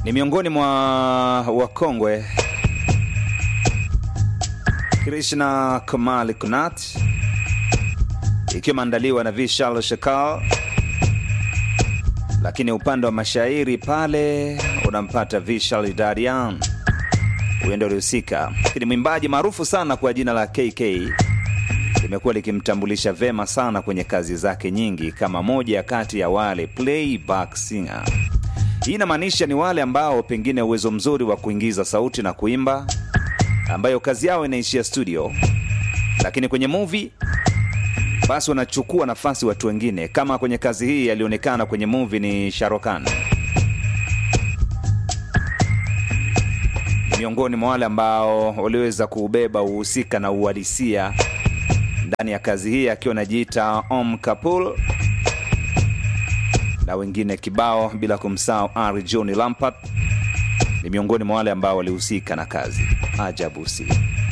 ni miongoni mwa wakongwe Krishna Kumali Kunat, ikiwa imeandaliwa na Vishal Shakal, lakini upande wa mashairi pale unampata Vishal Darian, huyo ndio alihusika. Lakini mwimbaji maarufu sana kwa jina la KK limekuwa likimtambulisha vema sana kwenye kazi zake nyingi kama moja kati ya wale playback singer. Hii inamaanisha ni wale ambao pengine uwezo mzuri wa kuingiza sauti na kuimba, ambayo kazi yao inaishia studio, lakini kwenye movie basi wanachukua nafasi watu wengine. Kama kwenye kazi hii alionekana kwenye movie ni Sharokan, miongoni mwa wale ambao waliweza kuubeba uhusika na uhalisia ndani ya kazi hii akiwa anajiita Om Kapul na wengine kibao, bila kumsahau Ari John Lampard ni miongoni mwa wale ambao walihusika na kazi ajabu si